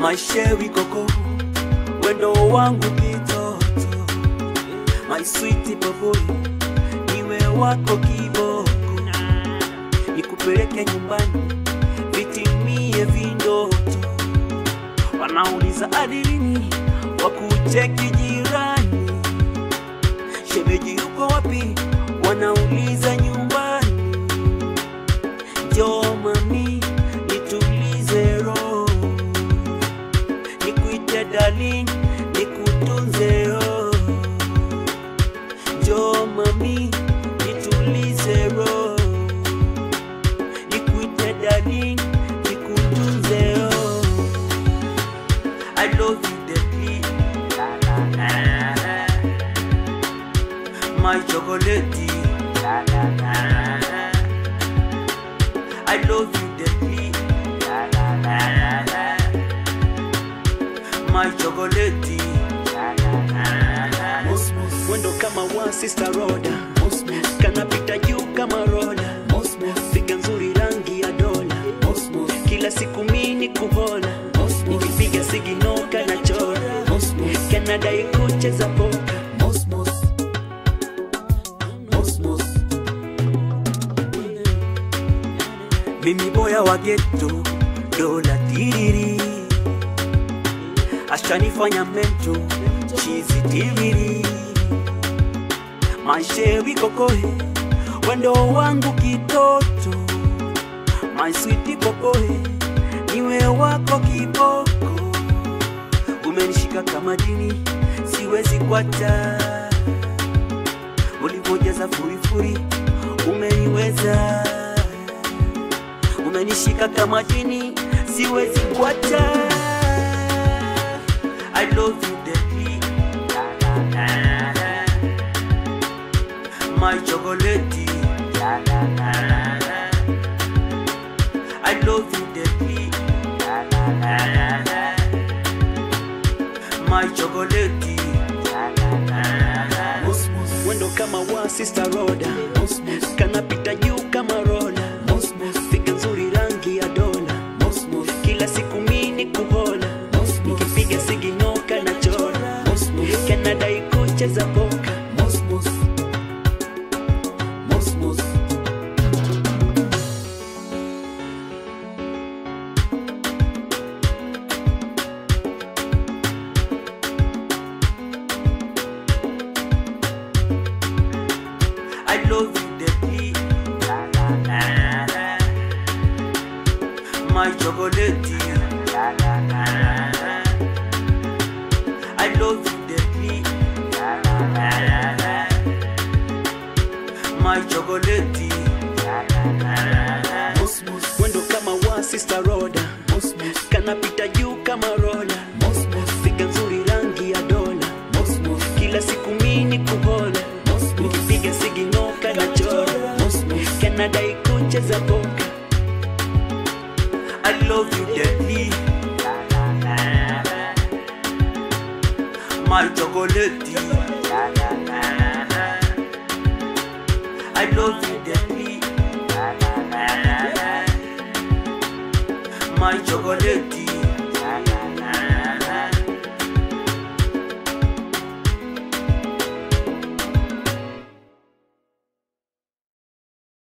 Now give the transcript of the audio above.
maishewi koko wendo wangu kitoto my sweet boboy niwe wako kiboko nikupeleke nyumbani vitimie vindoto wanauliza adilini wakucheki jirani shemeji yuko wapi wanauliza nyumbani njoo mami nitulize roho nikuite darling nikutunze roho njoo mami nitulize roho nikuite darling nikutunze roho I love you deeply my chocolate I love you deeply my chocolate mwendo kama wa sister roda kanapita juu kama roda piga nzuri rangi ya dola kila siku mini kuhola nikipiga siginoka na chora kanadai kucheza poka mimi boya wa geto dola tiriri ashanifanya mento chizi tiriri mashewi kokoe wendo wangu kitoto my sweet popoe niwe wako kiboko umenishika kama dini siwezi kwata ulivyojaza furifuri umeniweza umenishika kama dini siwezi kwata I love you deeply my chocolate I love you deeply my chocolate wendo kama wa sister roda kanapita juu kama roda piga nzuri rangi ya dola kila siku mini kuhola nikipiga siginoka na chora kanadai kucheza boka I love you deeply my chocolate I love you deeply my chocolate wendo kama wa sister roda kanapita juu kama roda piga nzuri rangi ya dola kila siku mini kuhola nikipiga siginoka na chora kanadai kucheza boka I love you deeply my chocolate I love you deeply my chocolate